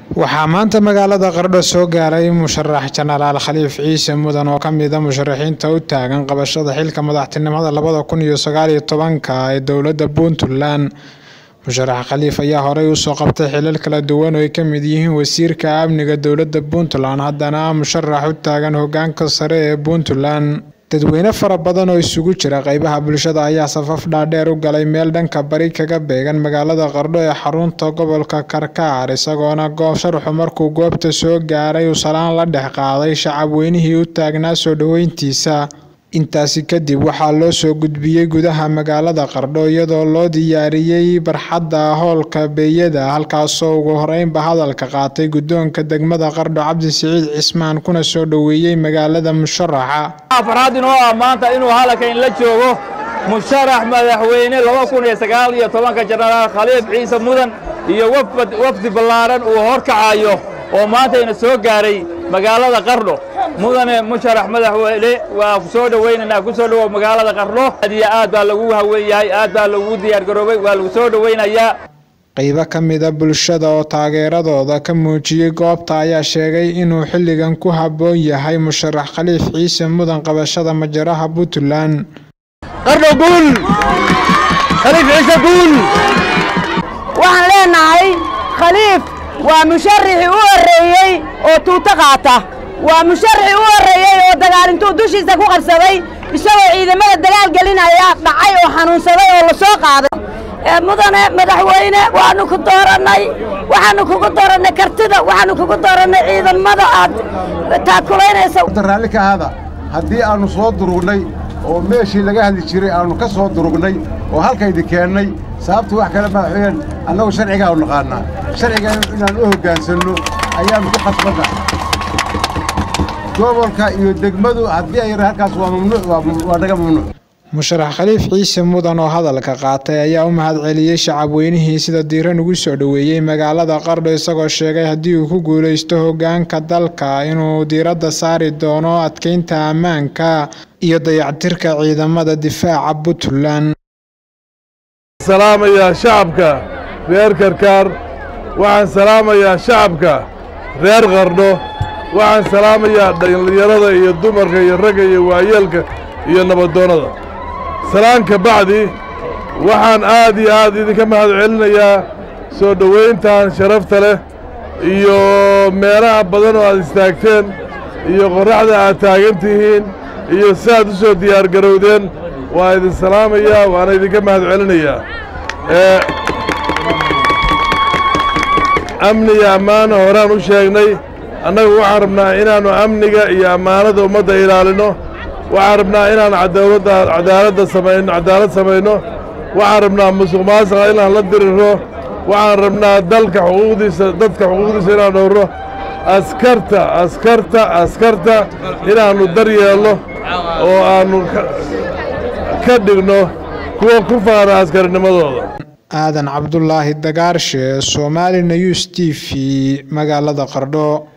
waxaa maanta magaalada qardho soo gaaray musharax jenaraal khaliif ciise mudan oo kamid a musharaxiinta u taagan qabashada xilka madaxtinimada labada kun iyo sagaal iyo tobanka ee dowladda puntland musharax khaliif ayaa horey usoo qabtay xilal kala duwan oo ay kamid yihiin wasiirka amniga dowladda puntland haddana musharax u taagan hogaanka sare ee puntland dadweyne fara badan oo isugu jira qeybaha bulshada ayaa safaf dhaadheer u galay meel dhanka bari kaga beegan magaalada qardho ee xarunta gobolka karkaar isagoona goob sharxu markuu goobta soo gaaray uu salaan la dhex qaaday shacab weynihii u taagnaa soo dhoweyntiisa intaasi kadib waxaa loo soo gudbiyey gudaha magaalada qardho iyadoo loo diyaariyey barxadda howlka beeyada halkaasoo ugu horeynba hadalka qaatay guddoonka degmada qardho cabdi siciid cismaan kuna soo dhoweeyey magaalada musharaxa farxad inoo ah maanta inuu halkan la joogo musharax madaxweyne laba kun iyo sagaal iyo tobanka jenaraal khaliif ciise mudan iyo wafdi ballaaran uu horkacayo oo maantayna soo gaaray magaalada qardho mudane musharax madaxweyne waa ku soo dhowaynaynaa ku soo dhowow magaalada qardho aad iyo aad baa lagu haweeyahay aad baa lagu diyaargaroobay waa lagu soo dhowaynayaa qaybo ka mida bulshada oo taageeradooda ka muujiyey goobta ayaa sheegay inuu xilligan ku habboon yahay musharax khaliif ciise mudan qabashada majaraha puntland qardho guul khaliif ciise guul waxaan leenahay khaliif waa musharaxii u horreeyey oo tuuto qaata waa musharaxii u horreeyey oo dagaalintuu dushiisa ku qabsaday isagoo ciidamada dagaal gelinaya dhacay oo xanuunsaday oo la soo qaaday mudane madaxweyne waanu ku doorannay waxaanu kugu doorannay kartida waxaanu kugu doorannay ciidamada aad taakulaynaysa raalli ka ahada haddii aannu soo durugnay oo meeshii laga hadli jiray aannu ka soo durugnay oo halkaydi keennay sababtu wax kale madaxweyne annagu sharcigaanu naqaannaa sharciga inaan u hoggaansanno ayaannu ku khasbanna gobolka iyo degmadu haddii ay halkaas waa mamnuuc waa naga mamnuuc musharax khaliif ciise mudan oo hadalka qaatay ayaa u mahadceliyey shacabweynihii sida diiran ugu soo dhoweeyey magaalada qardho isagoo sheegay haddii uu ku guulaysto hogaanka dalka inuu diiradda saari doono adkeynta ammaanka iyo dayactirka ciidamada difaaca puntland salaamayaa shacabka reer karkaar waxaan salaamayaa shacabka reer qardho waxaan salaamayaa dhallinyarada iyo dumarka iyo ragga iyo waayeelka iyo nabadoonnada salaanka bacdi waxaan aad iyo aad idinka mahad celinayaa soo dhowayntan sharafta leh iyo meelaha badan oo aad istaagteen iyo qorraxda aad taagan tihiin iyo si aad u soo diyaargarowdeen waa idin salaamayaa waana idinka mahad celinayaa amniga ammaana horaan u sheegnay annagu waxaan rabnaa inaannu amniga iyo ammaanada ummadda ilaalinno waxaan rabnaa inaan cadaaladda samayno cadaalad samayno waxaan rabnaa musuq maasuqa inaan la dirirro waxaan rabnaa dalka xuquuqdiisa dadka xuquuqdiisa inaan dhowrno askarta askarta askarta inaannu dar yeelno oo aannu ka dhigno kuwa ku faana askarinimadooda aadan cabdulaahi dagaarshe somaali news t v magaalada qardho